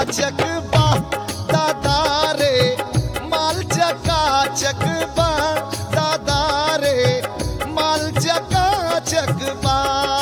चक बा दादा रे माल चका चक बा दादा रे माल चका चक बा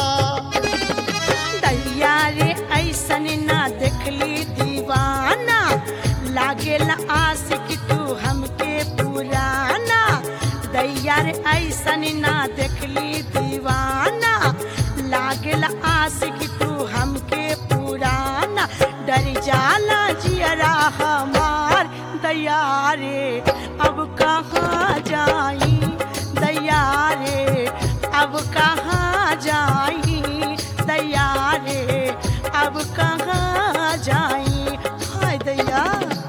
दैया रे ऐसन ना देखली दीवाना लागेला आशिक तू हमके पुराना दैया रे ऐसन ना देखली दीवाना लागेला आशिक तू हमके पुराना डर जाला जियरा हमार दैया रे अब कहाँ जाई दैया रे अब कहाँ जाई दैया रे अब कहाँ जाई हाय दैया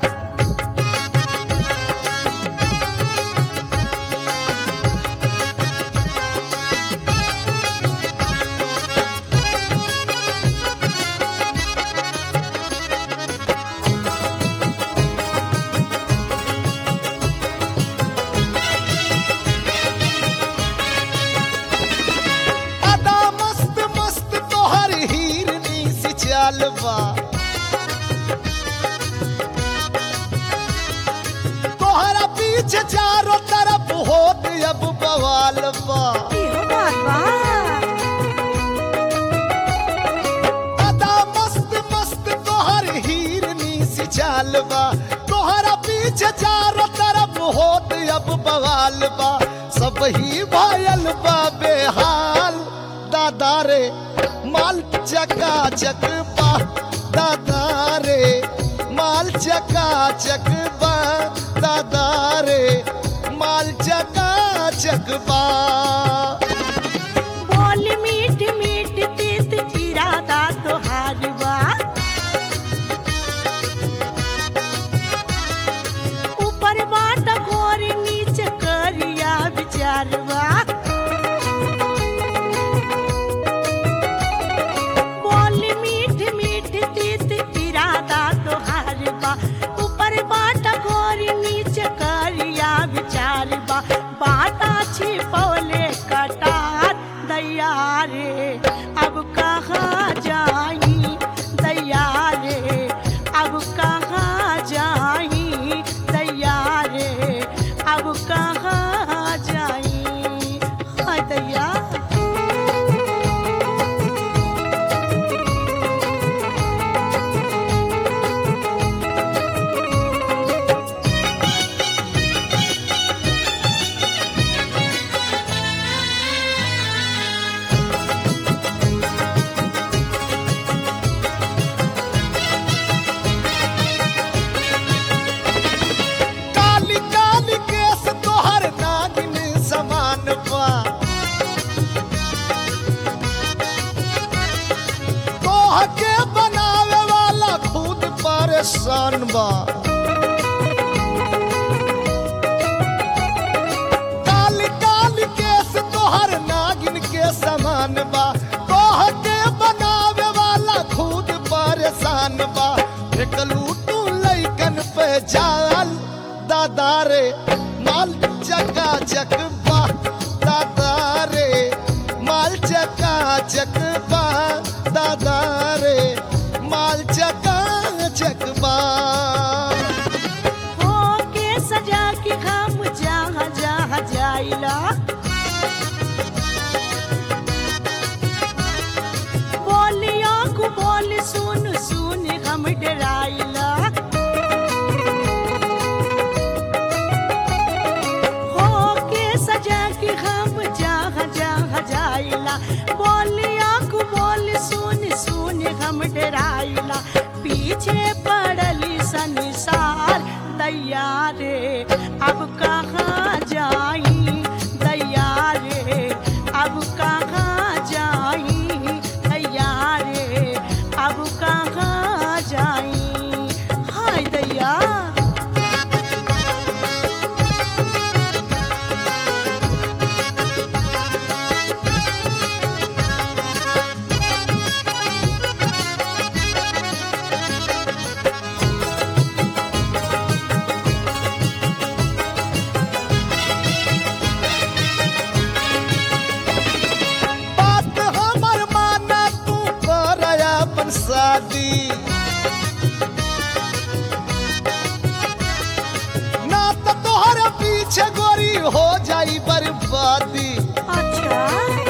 अदा मस्त मस्त तोहर हिरनी सी चाल बा तोहरा पीछे चारों तरफ होत अब बवाल बा इहो बात बा अदा मस्त मस्त तोहर हिरनी सी चाल बा तोहरा पीछे चारों तरफ होत अब बवाल बा सब ही भायल बा बेहाल दादा रे माल चका चक बा दादा रे माल चका चक बा दादा रे माल चका चक बा बोल मीठ मीठ तीत इरादा तोहार बा ऊपर बाट घोर नीचे करिया विचारवा बोल मीठ मीठ तीत इरादा तोहार बा ऊपर बाट घोर नीचे करिया विचारवा बाटा छिपौले कटार दैया रे अब कहाँ जाई दैया रे अब कहाँ जाई दैया रे अब कहाँ जाई हाय दैया काली काली केस तोहर नागिन समान बा तोह के बनावे वाला खुद परेशान बा काली काली केस तोहर नागिन के समान बा तोह के बनावे वाला खुद परेशान बा फेकलू तू लैकन पे जाल दादा रे माल चका चक बा दादा रे माल चका चक बा दादा रे माल चका चक बा हो के सजा के हम जहाँ जहाँ जाइला बोलिया को बोल सुन सुन हम डराइला हो के सजा के हम जहाँ जहाँ जाइला बोलिया को बोल सुन सुन हम डराइला पीछे पड़ली संसार दैया रे अब कहाँ जाई दैया रे अब कहाँ जाई दैया रे अब कहाँ जाई हाय दैया जाई बर्बादी अच्छा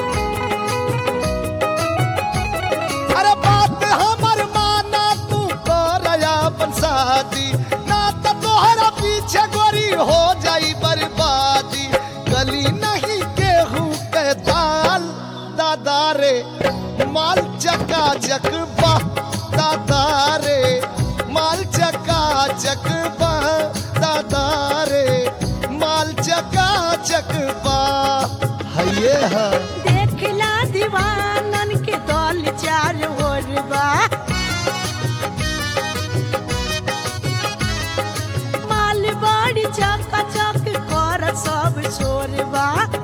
अरे बात हमर माना तू करया अपन शादी ना तो तोहरा पीछे गोरी हो जाई बर्बादी गली नहीं केहू के दाल दादा रे माल चका चक बा दादा रे माल चका चक बा दादा रे माल चका चक बा हये है देखला दीवानन के दल चार ओर बा माल बड़ी चका चक कर सब छोरबा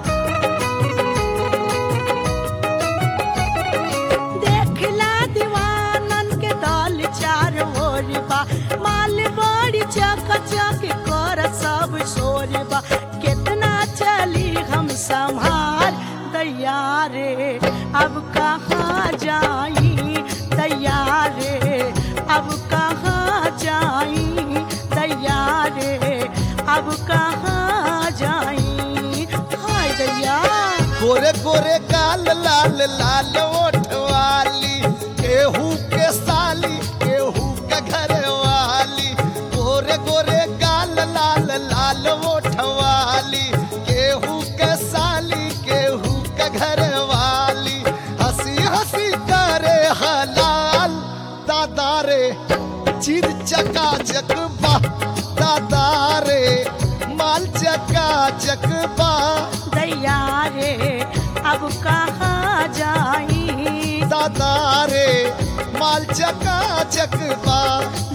देखला दीवानन के दल चार ओर बा माल बड़ी चका चक कर सब छोरबा कितना चली हम संभाल दैया रे अब कहाँ जाई दैया रे अब कहाँ जाई दैया रे अब कहाँ जाई हाय दैया गोरे गोरे काल लाल लाल ओठ वाली केहू के साली केहू के घर वाली गोरे गोरे काल लाल लाल ओठ वाली केहू के साली केहू के घर वाली हंसी हंसी करे हलाल दादा रे चीज चका चक बा दादा रे माल चका चक बा दैया रे अब कहाँ जाई दादा रे माल चका चक बा